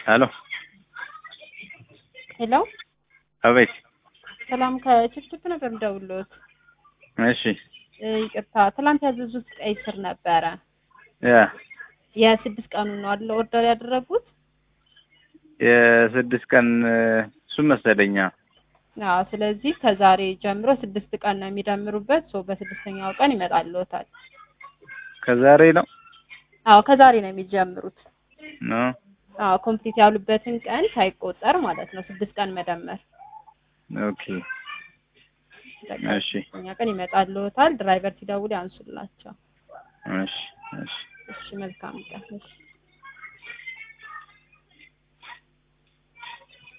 ሄሎ ሄሎ አቤት። ሰላም ከችፕችፕ ነበር የምደውልዎት። እሺ እ ይቅርታ ትላንት ያዘዙት ቀይ ስር ነበረ። ያ የስድስት ቀኑ ነው አይደል ኦርደር ያደረጉት? የስድስት ቀን እሱ መሰለኛ። አዎ። ስለዚህ ከዛሬ ጀምሮ ስድስት ቀን ነው የሚደምሩበት። ሶ በስድስተኛው ቀን ይመጣልዎታል። ከዛሬ ነው አዎ ከዛሬ ነው የሚጀምሩት። ነው። አዎ ኮምፕሊት ያሉበትን ቀን ሳይቆጠር ማለት ነው። ስድስት ቀን መደመር ኦኬ በቃ እሺ ስድስተኛ ቀን ይመጣልዎታል። ድራይቨር ሲደውል ያንሱላቸው። እሺ እሺ እሺ መልካም ቀን። እሺ